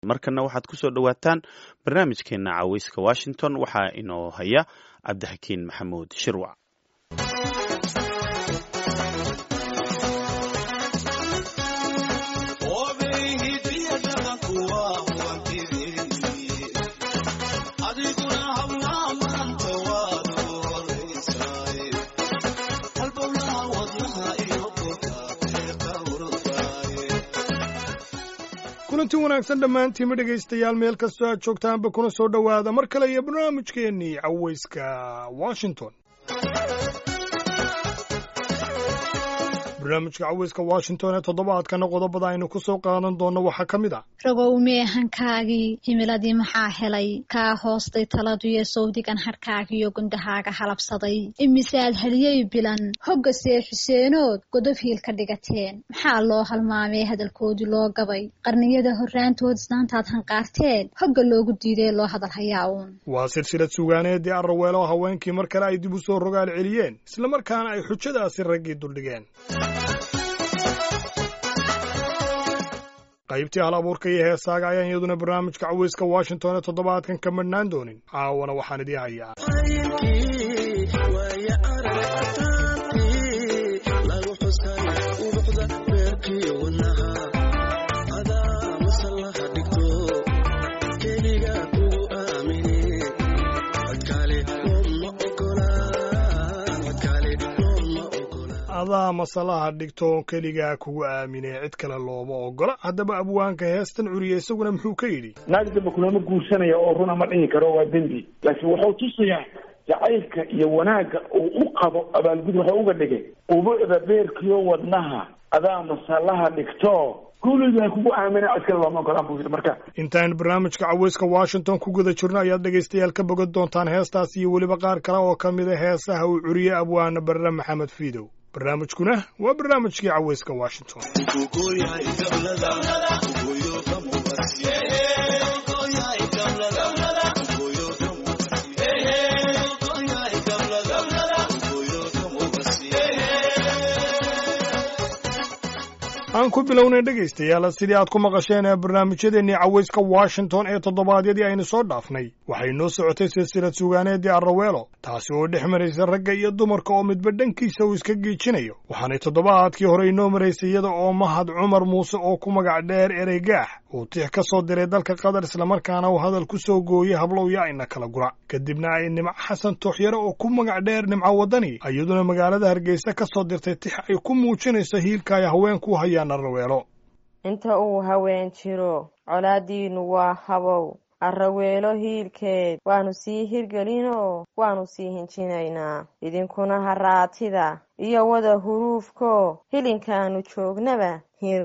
markana waxaad ku soo dhowaataan barnaamijkeena caweyska washington waxaa inoo haya cabdixakiin maxamuud shirwac kulanti wanaagsan dhammaantiinma dhegaystayaal meel kastoo aad joogtaanba kuna soo dhowaada mar kale iyo barnaamijkeennii caweyska washington barnaamijka caweyska washington ee toddobaadkana qodobada aynu ku soo qaadan doonno waxaa ka mid ah ragow meehankaagii himiladii maxaa helay kaa hoostay taladuyo sawdigan hadhkaagiyo gundahaaga halabsaday imisaad haliyey bilan hoggase xuseenood godob hiil ka dhigateen maxaa loo halmaamee hadalkoodii loo gabay qarniyada horraantood isnaantaad hanqaarteen hogga loogu diidee loo hadal hayaa uun waa silsilad sugaaneedii arraweelo haweenkii mar kale ay dib u soo rogaal celiyeen islamarkaana ay xujadaasi raggii duldhigeen qaybtii hal abuurka iyo heesaaga ayaan iyaduna barnaamijka caweyska washington ee toddobaadkan ka madhnaan doonin caawana waxaan idii hayaa adaa masalaha dhigto keligaa kugu aaminee cid kale looma ogola haddaba abwaanka heestan curiya isaguna muxuu ka yidhi naag damba kulama guursanaya oo runa ma dhihi karo waa dembi laakiin wuxuu tusayaa jacaylka iyo wanaagga uu u qabo abaalgud waxa uga dhigay ubucda beerkiyo wadnaha adaa masalaha dhigto kuligaa kugu aamina cid kale looma ogolaan buu yidhi marka intaan barnaamijka caweyska washington ku guda jirno ayaad dhegaystayaal ka bogan doontaan heestaas iyo weliba qaar kale oo ka mida heesaha uu curiyey abwaana barre maxamed fiidow barnaamijkuna waa barnaamijkii caweyska washington aan ku bilownay dhegaystayaal sidii aad ku maqasheen ee barnaamijyadeennii caweyska washington ee toddobaadyadii aynu soo dhaafnay waxay noo socotay silsilad sugaaneedii arraweelo taasi oo dhex maraysa ragga iyo dumarka oo midba dhankiisa uu iska giijinayo waxaanay toddobaadkii hore inoo maraysay iyada oo mahad cumar muuse oo ku magac dheer ereygaax uu tix ka soo diray dalka qatar islamarkaana uu hadal ku soo gooyey hablow yaa ina kala gura kadibna ay nimco xasan tooxyare oo ku magac dheer nimco waddani iyaduna magaalada hargeysa ka soo dirtay tix ay ku muujinayso hiilka ay haweenku hayaan inta uu haween jiro colaaddiinnu waa habow arraweelo hiilkeed waannu sii hirgelinoo waannu sii hinjinaynaa idinkuna haraatida iyo wada huruufko hilinkaannu joognaba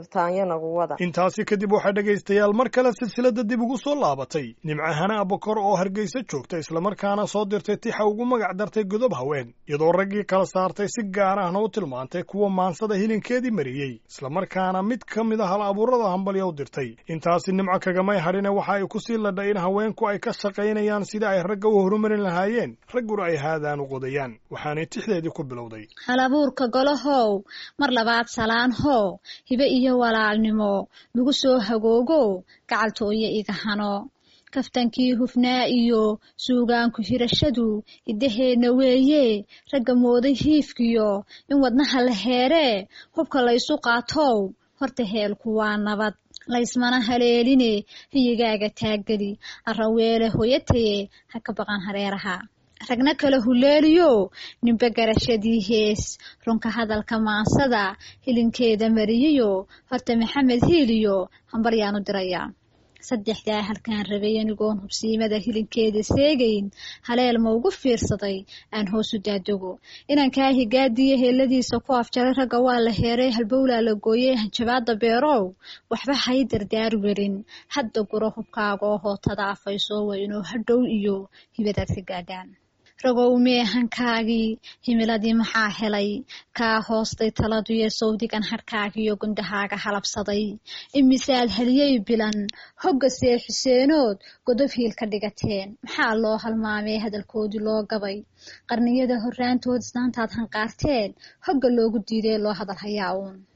intaasi kadib waxaa dhegaystayaal mar kale silsiladda dib ugu soo laabatay nimcahana abakor oo hargeysa joogta islamarkaana soo dirtay tixa ugu magac dartay godob haween iyadoo raggii kala saartay si gaar ahna u tilmaantay kuwa maansada hilinkeedii mariyey islamarkaana mid ka mid a hal abuurada hambalya u dirtay intaasi nimco kagamay hadhine waxa ay ku sii ladhay in haweenku ay ka shaqaynayaan sida ay ragga u horumarin lahaayeen ragguna ay haadaan u qodayaan waxaanay tixdeedii ku bilowday halabuurka golahow mar labaad salaanho iyo walaalnimo lagu soo hagoogo gacaltooyo iga hano kaftankii hufnaa iyo suugaanku hirashadu iddaheenna weeye ragga mooday hiifkiyo in wadnaha la heeree hubka laysu qaatow horta heelku waa nabad laysmana haleeline hiyigaaga taaggeli arraweele hoyataye ha ka baqan hareeraha ragna kala huleeliyo ninba garashadii hees runka hadalka maansada hilinkeeda mariyiyo horta maxamed hiiliyo hambalyaanu diraya saddexdaa halkaan rabay anigoon hubsiimada hilinkeeda seegayn haleel ma ugu fiirsaday aan hoosu daadego inankaa higaadiyo heeladiisa ku afjaray ragga waa la heeray halbowlaa la gooyey hanjabaada beerow waxba hay dardaar werin hadda guro hubkaaga oo hootada afayso waa inuu hadhow iyo hibadaad ka gaadhaan ragow meehankaagii himiladii maxaa helay kaa hoostay taladuyo sawdigan hadhkaagiyo gundahaaga halabsaday imisaad haliyey bilan hoggase xuseenood godob hiil ka dhigateen maxaa loo halmaamee hadalkoodii loo gabay qarniyada horraantood isnaantaad hanqaarteen hogga loogu diidee loo hadal hayaa uun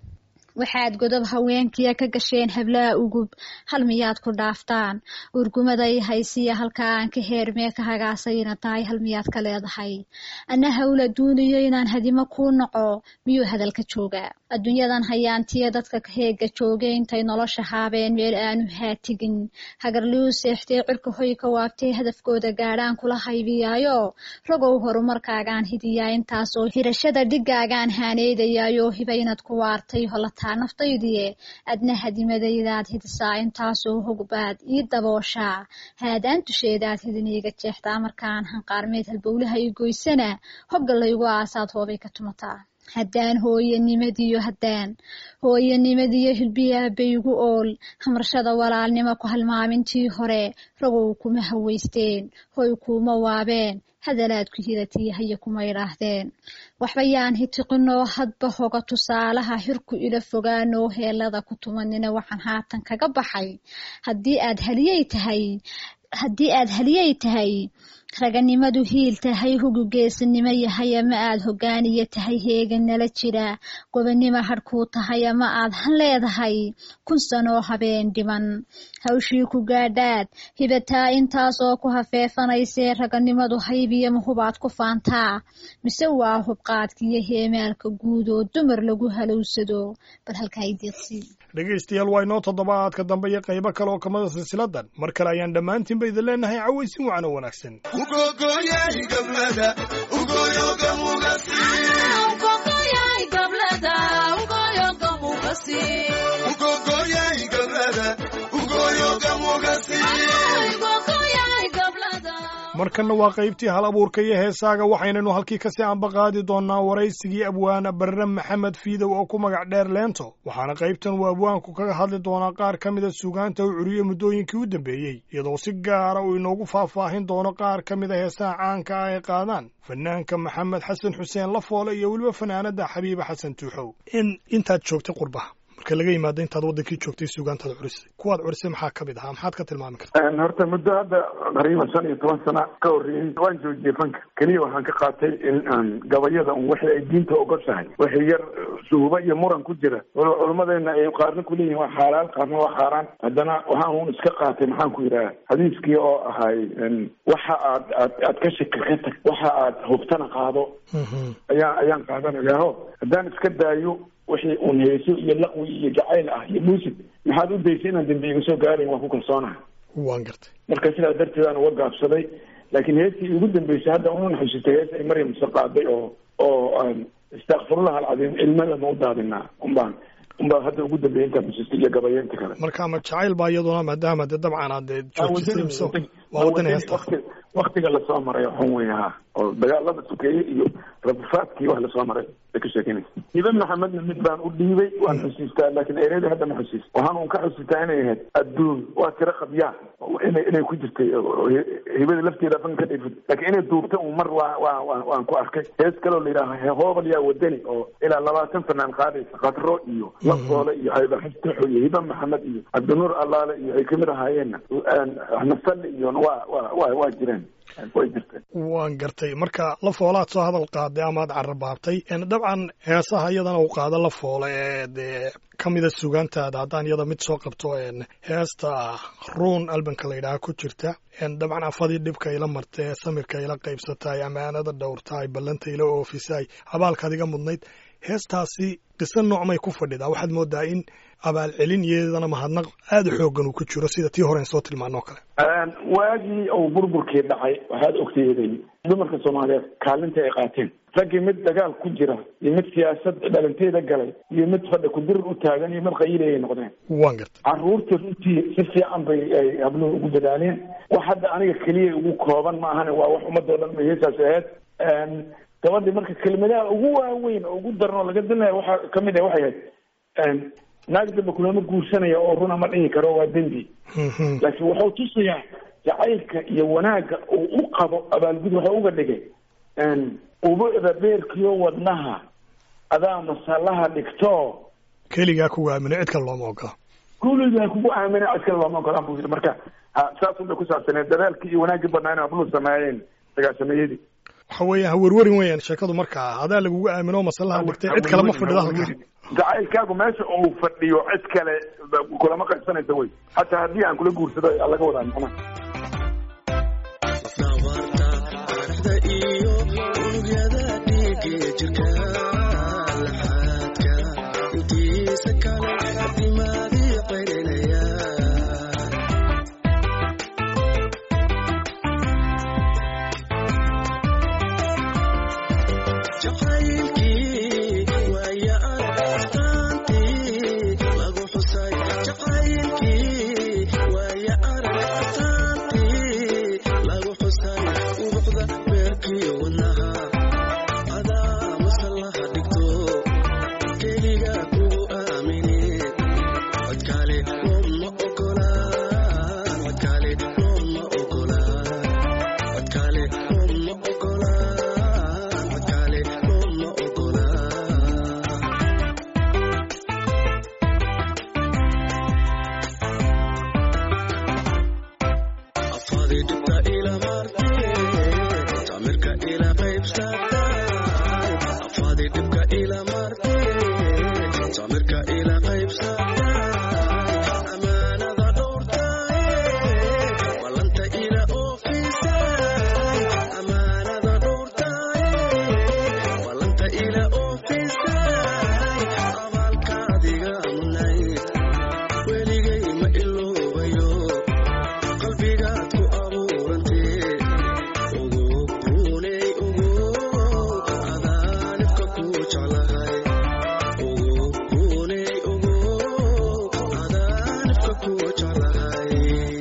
waxaad godob haweenkiya ka gasheen hablaha ugub hal miyaad ku dhaaftaan urgumaday haysiya halkaa aan ka heermee ka hagaasayna tahay hal miyaad ka leedahay anna hawla duuniyo inaan hadimo kuu naco miyuu hadalka joogaa adduunyadan hayaantiya dadka heega joogay intay nolosha haabeen meel aanu haatigin hagarliu seextee cirka hoy ka waabtee hadafkooda gaadhaan kula haybiyaayo rogow horumarkaagaan hidiyaa intaasoo hirashada dhigaagaan haaneydayaayo hiba inaad ku waartay holataa naftaydiye adna hadimadaydaad hidisaa intaasoo hogbaad ii dabooshaa haadaan dusheedaad hidin iiga jeextaa markaan hanqaarmeed halbowlaha i goysana hogga laygu aasaad hoobay ka tumataa haddaan hooyanimadiyo haddaan hooyanimadiyo hilbiyaabaygu ool hamrashada walaalnimo ku halmaamintii hore rogow kuma haweysteen hoy kuuma waabeen hadalaad ku hiratiyo haya kuma idhaahdeen waxba yaan hitiqinoo hadba hoga tusaalaha hirku ila fogaanoo heelada ku tumanina waxaan haatan kaga baxay haddii aad haliyey tahay haddii aad haliyey tahay raganimadu hiil tahay hugu geesinimo yahay ama aad hogaaniyo tahay heegan nala jira gobonimo hadhkuu tahay ama aad han leedahay kun sanoo habeen dhiman hawshii ku gaadhaad hibataa intaasoo ku hafeefanaysee raganimadu haybiyo mahubaad ku faantaa mise waa hubqaadkiyo heemaalka guud oo dumar lagu halowsado bal halkaa i deeqsii dhegaystayaal waa inoo toddobaadka dambe iyo qaybo kale oo kamida silsiladan mar kale ayaan dhammaantiinba idin leenahay cawaysin wacan oo wanaagsan markanna waa qaybtii hal abuurka iyo heesaaga waxaynaynu halkii kasii ambaqaadi doonnaa waraysigii abwaana barre maxamed fiidow oo ku magac dheer leento waxaana qaybtan uu abwaanku kaga hadli doonaa qaar ka mida suugaanta uu curiye muddooyinkii u dambeeyey iyadoo si gaara uu inoogu faahfaahin doono qaar ka mida heesaha caanka ah ay qaadaan fanaanka maxamed xasan xuseen lafoole iyo weliba fanaanada xabiiba xasan tuuxow in intaad joogtay qurbaha marka laga yimaado intaad wadankii joogtay suugaantaad curisay kuwaad curisay maxaa ka mid ahaa maxaad ka tilmaami kartaa horta muddo hadda qariiban shan iyo toban sana ka horreeyey waan joojiyey fanka keliya waxaan ka qaatay in aan gabayada un wixii ay diinta ogoshahay wixii yar suhuba iyo muran ku jira waliba culimmadeena ay qaarna kuleeyihin waa xaalaal qaarna waa xaaraan haddana waxaan un iska qaatay maxaan ku yidhaha xadiiskii oo ahay waxa aad aad aad ka shaki ka tag waxa aad hubtana qaado ayaan ayaan qaadanayaaho haddaan iska daayo wixii uun heeso iyo laqwi iyo jacayl ah iyo muusig maxaad u daysay inaan dambi iga soo gaarayn waan ku kalsoonaha waan gartay marka sidaas darteed aan uga gaabsaday laakiin heestii ugu dambeysay hadda unan xusitay hees ay maryam soo qaaday oo oo istakfirullah alcadiim ilmada ma u daadinaa unbaan unbaa hadda ugu dambeeyay intaan xusistay iyo gabayeenta kale marka ma jacayl baa iyaduna maadaama dee dabcan aad dee joojisay mise waa wadani heesta waktiga lasoo maray waxun wey ha oo dagaalada sukeeye iyo rabufaadkii wax lasoo maray bay ka sheekeynaysa hibe maxamedna mid baan u dhiibay waan xusiistaa laakiin ereyada hadda ma xusiis waxaan un ka xusiistaa inay ahayd adduun waa tiro qabyaa inay inay ku jirtay hibada lafteeda fan ka dhifid laakiin inay duubta un mar waa waa waa waan ku arkay hees kaloo la yidhaaha hoobal yaa wadani oo ilaa labaatan fanaan qaadaysa qadro iyo lafoole iyo haybaxastaxo iyo hibe maxamed iyo cabdinuur allaale iyo ay kamid ahaayeenna nasalle iyo waa waa waa waa jireen way jirteen waan gartay marka la foolaad soo hadal qaaday amaad carabaabtay dabcan heesaha iyadana uu qaado la foole ee dee ka mida sugaantaada haddaan iyada mid soo qabto heesta ruun albanka la yidhaaha ku jirta dabcan afadii dhibka ila martay samirka ila qaybsataay amaanada dhowrtaay ballanta ila oofisaay abaalkaad iga mudnayd heestaasi qiso noocmay ku fadhidaa waxaad moodaa in abaalcelin iyadana mahadnaq aada u xoogan uu ku jiro sida tii horen soo tilmaanoo kale waagii uu burburkii dhacay waxaad ogtayday dumarka soomaaliyeed kaalinta ay qaateen raggii mid dagaal ku jira iyo mid siyaasad dhalanteeda galay iyo mid fadha kudirir u taagan iyo mid qayilay ay noqdeen waan gartay caruurta runtii si fiican bay ay habluhu ugu dadaaleen wax hadda aniga keliya ugu kooban ma ahane waa wax ummadoo dhan bay heesaas ahayd gabadhii marka kelimadaha ugu waaweyn oo ugu daran oo laga dalnaya waxaa kamid ah waxay ahayd naag damba kulama guursanaya oo runa ma dhihi karo waa dembi laakiin wuxuu tusayaa jacaylka iyo wanaagga uu u qabo abaalgud waxa uga dhigay ubucda beerkiyo wadnaha adaa masallaha dhigto keligaa kugu aamino cid kale looma ogola kuligaa kugu aamina cid kale looma ogolaan buu yidhi marka saas unbay ku saabsaneed dadaalkii iyo wanaaggii badnaa inay habluhu sameeyeen sagaashameeyadii waxa weeyaan ha werwerin weeyaan sheekadu markaa adaa lagugu aamino masallaha dhigtay cid kale ma fadhida halka jacaylkaagu meesha uu fadhiyo cid kale kulama qaybsanaysa wey hataa haddii aan kula guursado ayaa laga wadaa macnaha dhabarta iyo unugyada dhiiga jirka laxaadka intiisa kale dimaadii qaylinaya jacaylkii waaya aragtaantii lagu xusay jacaylkii waaya aragtaantii lagu xusay ubuxda beerkii wadnaha adaa masallaha dhigto keliga kugu aamini codkaale looma ogola codkaale looma ogola codkaale looma ogola codkaale looma ogola afadi dhibta ila martay tamirka ila qaybsatay afadi dhibka ila martay tamirka ila qaybsatay amaanada dhowrtay ballanta ila oofisay amaanada dhowrtay ballanta ila oofisay abaalkaadiga mudnayd weligay ma iloobayo qalbigaad ku abuurantee ugu runey ugu adaanibka ku jeclahay ugu runey ugu adaanibka ku jeclahay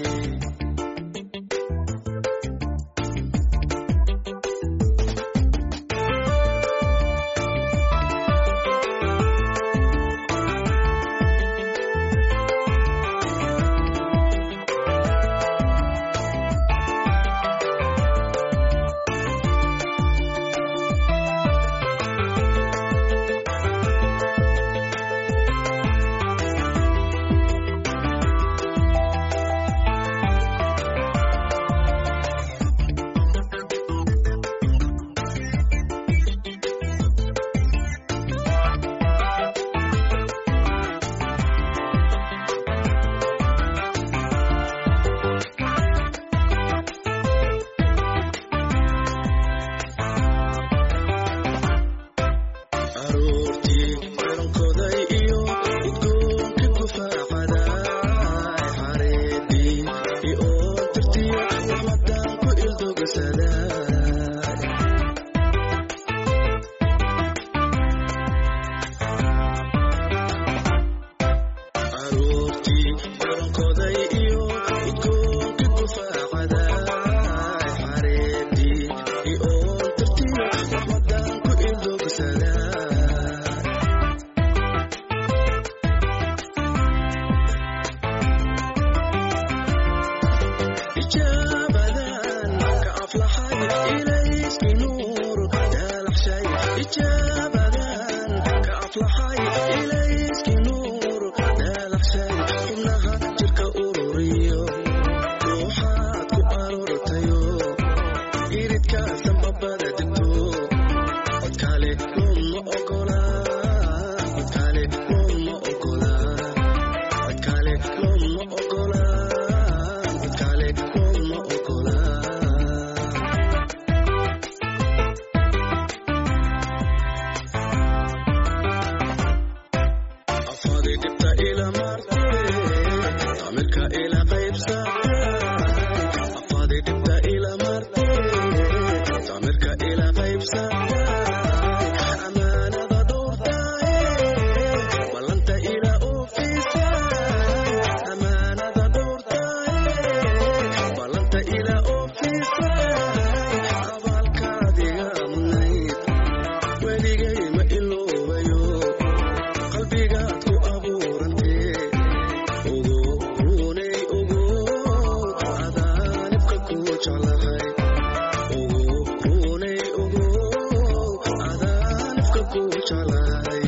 aroortii qarankoday iyo udgoonka gufaacaday xareedii iyo tirtiyo ramadaan ku ildogasaday aroortii qarankoday iyo udgoonka gufaacaday xareedii iyo tirtiyo ramadaan ku ildogasaday ijaabadan ka aflaxay ilayski nuur daalaxshay ijaabadan ka aflaxay ilayski nuur daalaxshay xubnaha jirka ururiyo ruuxaad ku aroortayo iridka sanbabada degto codkaale looma ogola codkaale looma ogola codkaale looma ogola codkaale looma ogola afadi dhibta ila martay tamirka ila qaybsatay afadi dhibta ila martay tamirka ila qaybsatay amaanada dhowrtay ballanta ila oofisay amaanada dhowrtay ballanta ila oofisay abaalkaadiga mudnayd weligay ma iloobayo qalbigaad ku abuurantee ugu runey ugu adaanibka ku jeclahay ugu runey ugu adaanibka ku jeclahay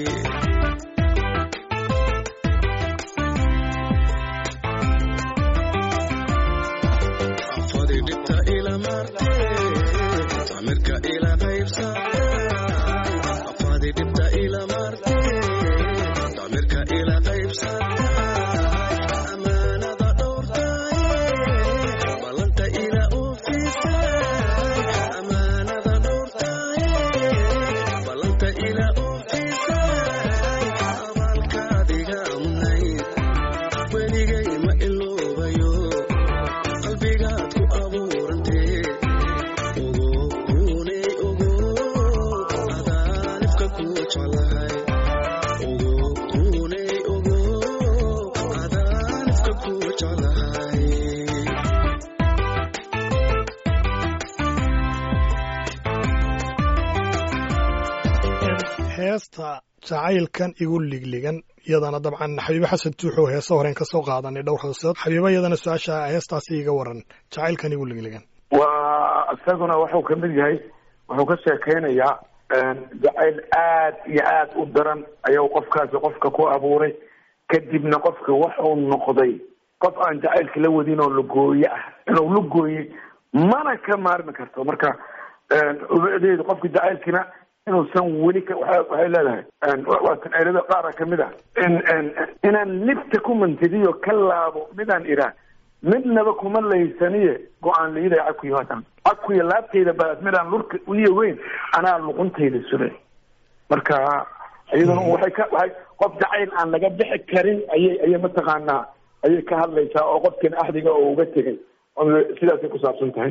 afadi dhibta ila martay tamirka ila qaybsatay afadi dhibta ila martay heesta jacaylkan igu ligligan iyadana dabcan xabiibe xasan tuuxoo heese horeen ka soo qaadanay dhowr hoosood xabiibe iyadana su-aasha heestaasi iga waran jacaylkan igu ligligan waa isaguna wuxuu ka mid yahay wuxuu ka sheekeynayaa jacayl aad iyo aad u daran ayuu qofkaasi qofka ku abuuray kadibna qofka waxuu noqday qof aan jacaylka la wadin oo lagooye ah inuu la gooyey mana ka maarmi karto marka ubadeedu qofka jacaylkina inuusan weli ka waa waxay leedahay waatan eylada qaara kamid ah in inaan libta ku mantidiyo ka laabo midaan iraa midnaba kuma laysaniye go-aan layidaya cakuya maatan cakuya laabtayda baad midaan lurka uliya weyn anaa luquntayda sule marka iyaduna waxay ka waay qof jacayl aan laga bixi karin ayay ayay mataqaanaa ayay ka hadlaysaa oo qofkan axdiga oo uga tegay sidaasay ku saabsan tahay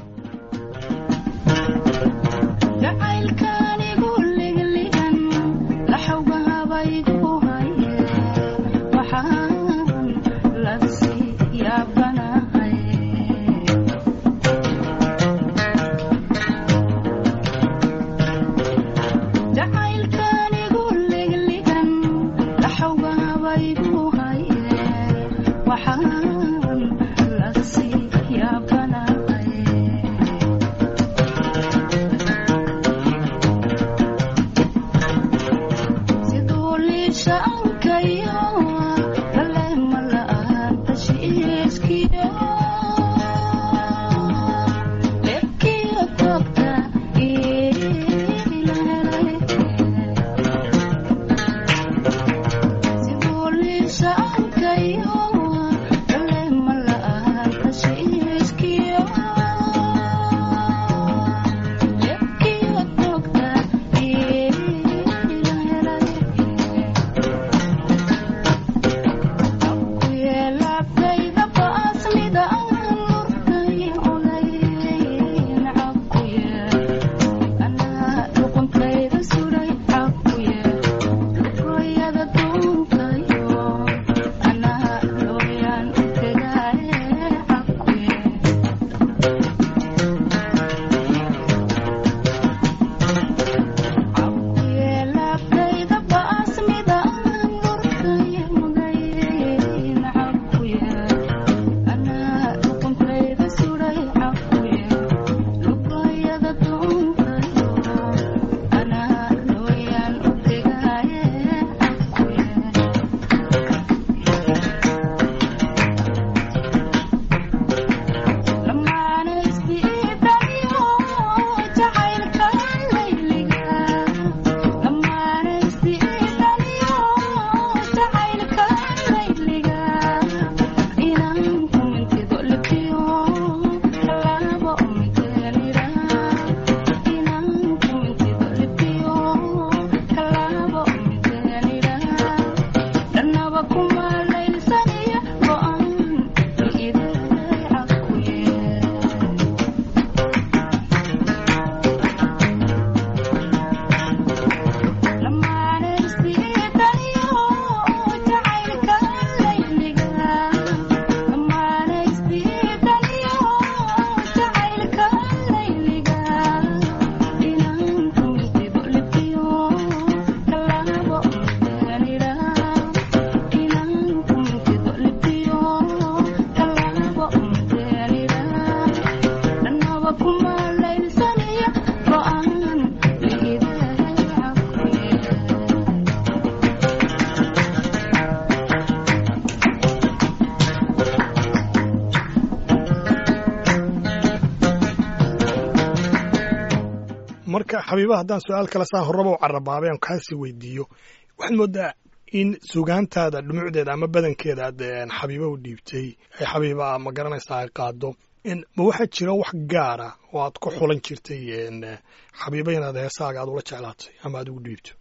marka xabiiba haddaan su-aal kale saa horraba u carabaabay aan kaasi weydiiyo waxaad moodaa in sugaantaada dhumucdeeda ama badankeeda aad xabiiba u dhiibtay ay xabiiba ma garanaysaa ay qaado ma waxaa jira wax gaara oo aad ku xulan jirtay xabiiba inaad heesaaga aad ula jeclaatay ama aad ugu dhiibto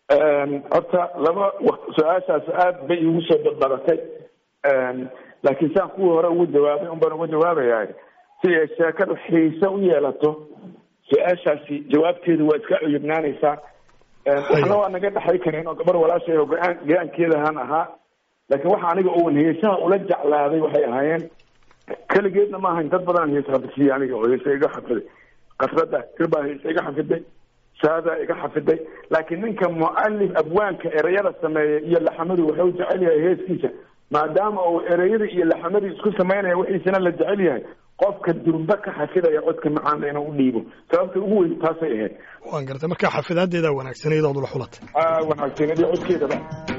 horta laba su-aashaas aad bay igu soo badbadatay laakiin saan kuwii hore ugu jawaabay un baan uga jawaabayaa si ay sheekadu xiise u yeelato su-aashaasi jawaabteedu waa iska cuyubnaanaysaa waxna waa naga dhexay kareen oo gabar walaashay oo go-aan go-aankeedahan ahaa laakiin waxa aniga oon heesaha ula jeclaaday waxay ahaayeen keligeedna ma ahayn dad badan hees xafidsiiye aniga oo heesa iga xafiday kasrada irbaa heesa iga xafiday saadaa iga xafiday laakiin ninka mualif abwaanka ereyada sameeya iyo laxamadu wuxuu jecel yahay heeskiisa maadaama uu ereyada iyo laxamadii isku samaynaya wixiisana la jecel yahay qofka durba ka xafidaya codka macaana inuu u dhiibo sababta ugu weyn taasay ahayd waan gartay markaa xafidaadeedaa wanaagsan iyadoo ula xulatay aa wanaagsan iyo codkeedaba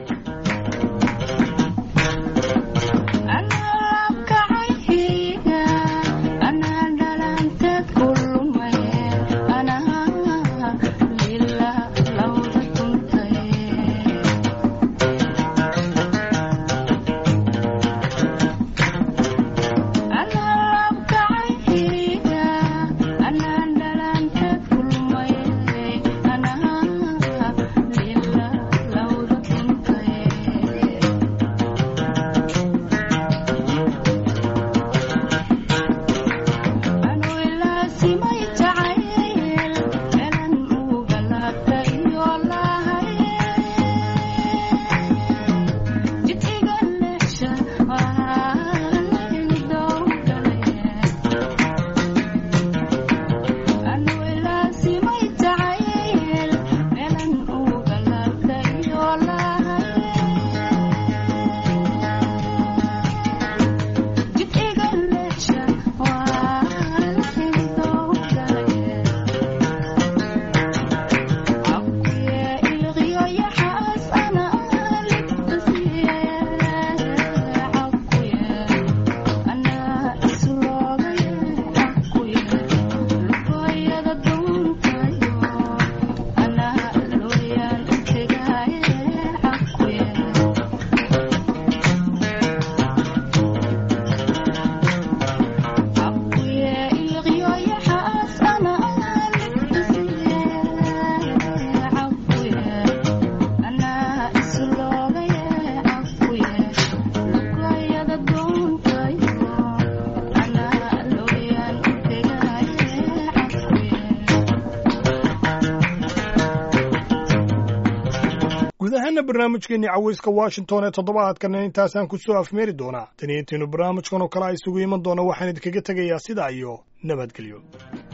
guud ahaana barnaamijkeenii cawayska washington ee toddobaadkana intaasaan ku soo afmeeri doonaa tani intaynu barnaamijkan oo kale a isugu iman doona waxaan idinkaga tegayaa sidaa iyo nabadgelyo